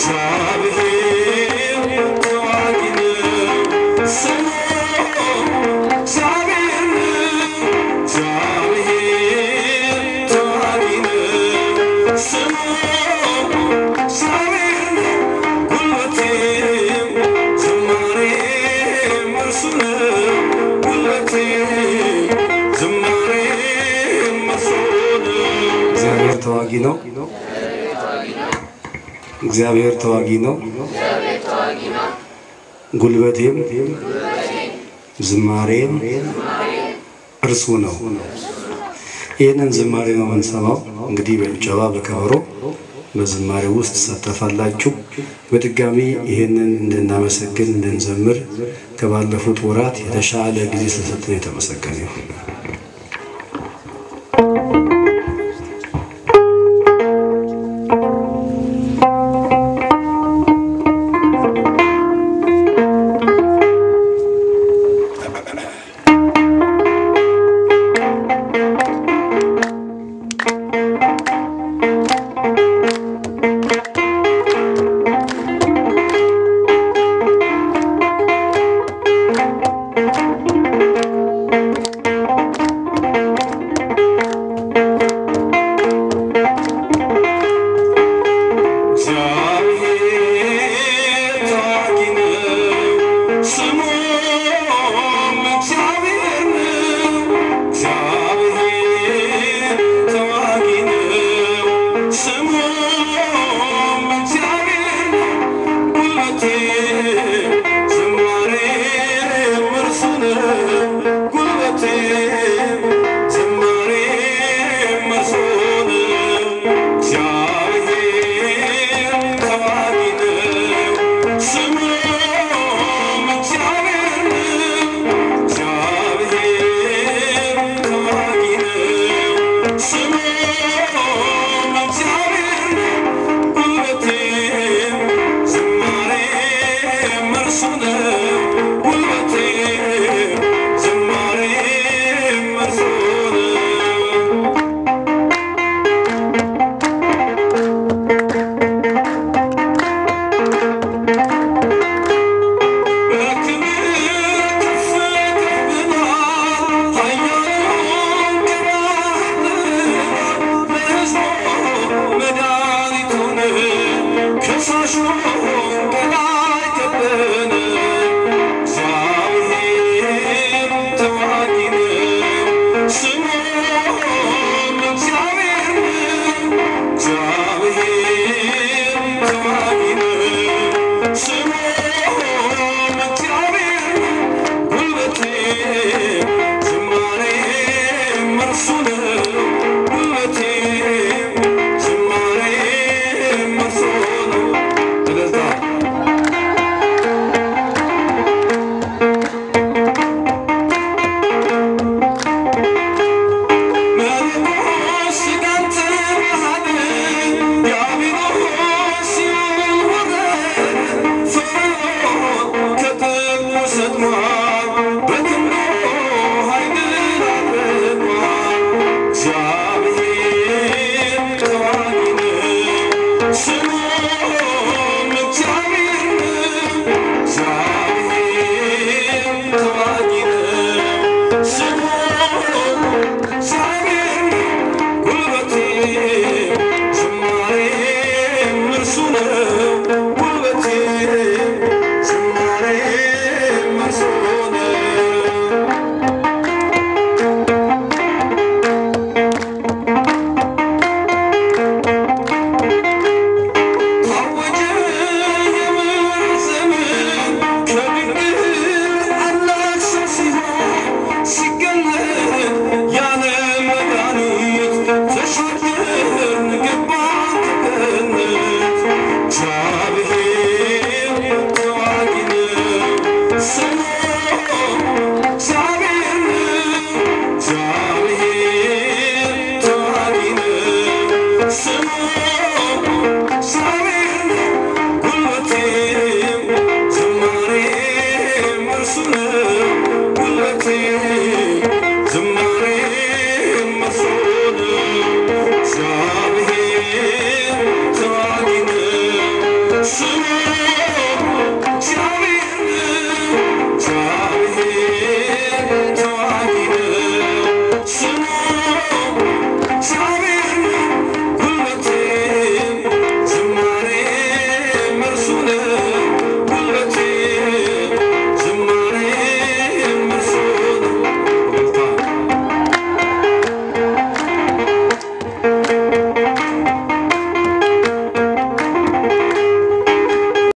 እግዚአብሔር ተዋጊ ነው ስሙ እግዚአብሔር ነው እግዚአብሔር ተዋጊ ነው ስሙ እግዚአብሔር ነው ጉልበቴም ዝማሬም እርሱ ነው ጉልበቴም ዝማሬም እርሱ ነው እግዚአብሔር ተዋጊ ነው። እግዚአብሔር ተዋጊ ነው። ጉልበቴም ዝማሬም እርሱ ነው። ይህንን ዝማሬ ነው የምንሰማው። እንግዲህ በጭብጨባ በከበሮ በዝማሬ ውስጥ ትሳተፋላችሁ። በድጋሚ ይህንን እንድናመሰግን እንድንዘምር ከባለፉት ወራት የተሻለ ጊዜ ስለሰጠን የተመሰገነ ይሁን። እግዚአብሔር ተዋጊ ነው፣ ስሙም እግዚአብሔር ነው። እግዚአብሔር ተዋጊ ነው፣ ስሙም እግዚአብሔር ነው። ጉልበቴ ዝማሬም እርሱ ነው። ጉልበቴ ዝማሬም እርሱ ነው። እግዚአብሔር ተዋጊ ነው፣ ስሙም እግዚአብሔር ነው። እግዚአብሔር ተዋጊ ነው፣ ስሙም እግዚአብሔር ነው። ጉልበቴም ዝማሬም እርሱ ነው። ጉልበቴም ዝማሬም እርሱ ነው። በክብር ከፍ ከፍ ብሏል፣ ኃያሉን ገናንተናል። ለሕዝቡ መድኃኒት ሆነ፣ ከሳሹን ከላይ ከበነ። እግዚአብሔር ተዋጊ ነው፣ ስሙም እግዚአብሔር ነው። እግዚአብሔር ተዋጊ ነው፣ ስሙም እግዚአብሔር ነው። ጉልበቴ ዝማሬም እርሱ ነው። ጉልበቴ ዝማሬም እርሱ ነው። ስለዛ